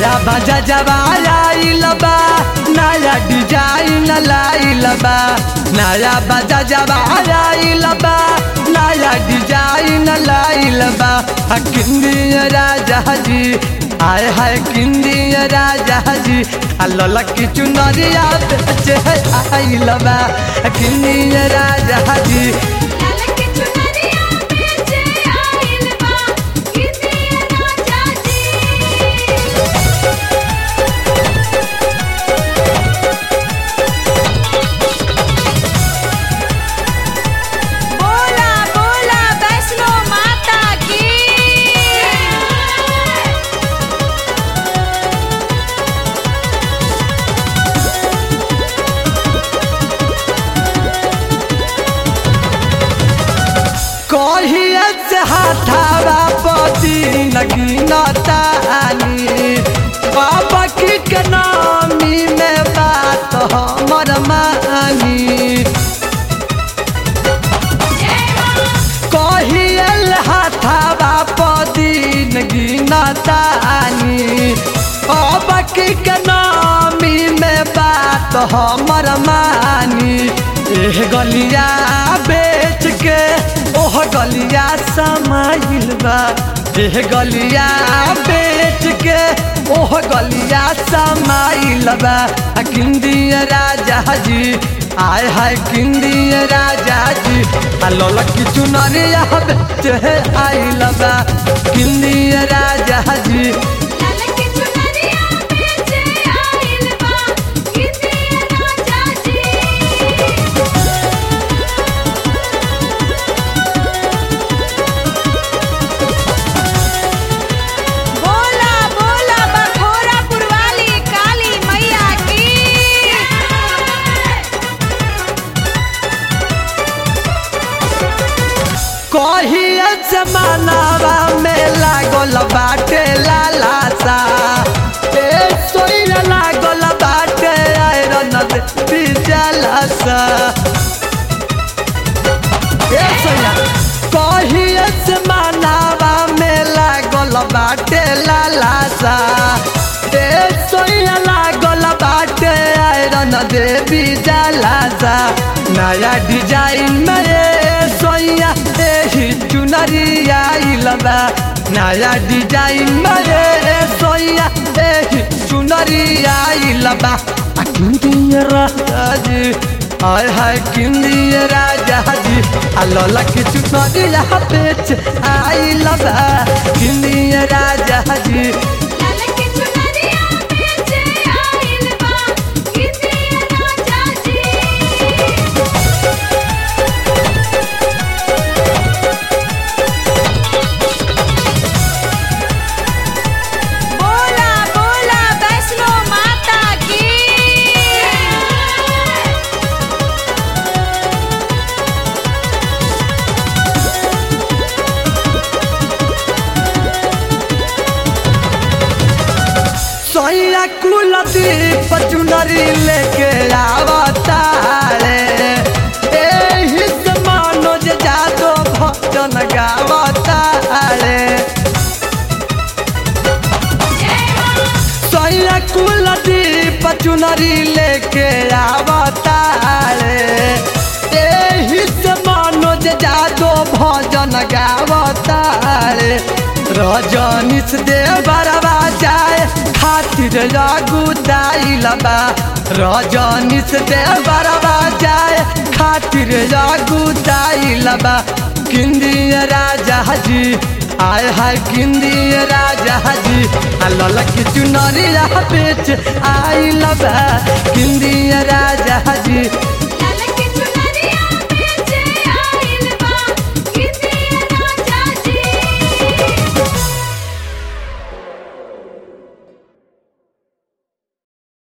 नया बाजा जवाया बा नया डिजाइन लाइल बा नया बाजा जवाया बा नया डिजाइन लाइल बा आ किंदिया राजा जी आय हाय किंदिया राजा जी आ ललकी चुनरिया बेचे आइल बा आ किंदिया राजा जी ललकी चुनरिया बेचे आइल बा किंदिया राजा जी बोला बोला वैष्णो माता की कहिए से हाथावा पति नगीनतानी बाबा की के नामी में बात हमर मानी कहिए हाथावा पति नगीनतानी बाबा की के नामी में बात हमर मानी एह गलिया बेच के ओह गलिया समाइल बा एह गलिया बेच के ओह गलिया समाइल बा आ किंदिया राजा जी आय हाय किंदिया राजा जी आ ललकी चुनरिया बेचे आइल बा किंदिया राजा जी ललकी चुनरिया बेचे आइल बा किंदिया राजा जी बोला बोला बखोरा पुरवाली काली मैया की कहिए जमानावा में लागल बाटे लालासा ए सोइला लागल बाटे आयरन देवी जलासा ए सोइला कहिए जमानावा में लागल बाटे लालासा ए सोइला लागल बाटे आयरन देवी जलासा नया डिजाइन में ए सोइया एही चुनरिया आइलबा नया डिजाइन में ए सोइया एही चुनरिया आइलबा आ किंदिया राजा जी हाय हाय किंदिया राजा जी आ लला के चुनरिया बेच आइलबा किंदिया राजा जी ललकी चुनरिया बेचे आइल बा किंदिया राजा जी बोला बोला वैष्णो माता की सोया कुल दीप चुनरी लेके आवता रे एही से मनोज जादो भजन गावता रे सोया कुल दीप चुनरी लेके आवता रे एही से मनोज जादो भजन गावता रे रजनीश देवरवा जाए खातिर जागुदाइल बा रजनीश देवरवा जाए खातिर जागुदाइल बा किंदिया राजा जी आय हाय किंदिया राजा जी आ ललकी चुनरिया बेच आइल बा किंदिया राजा जी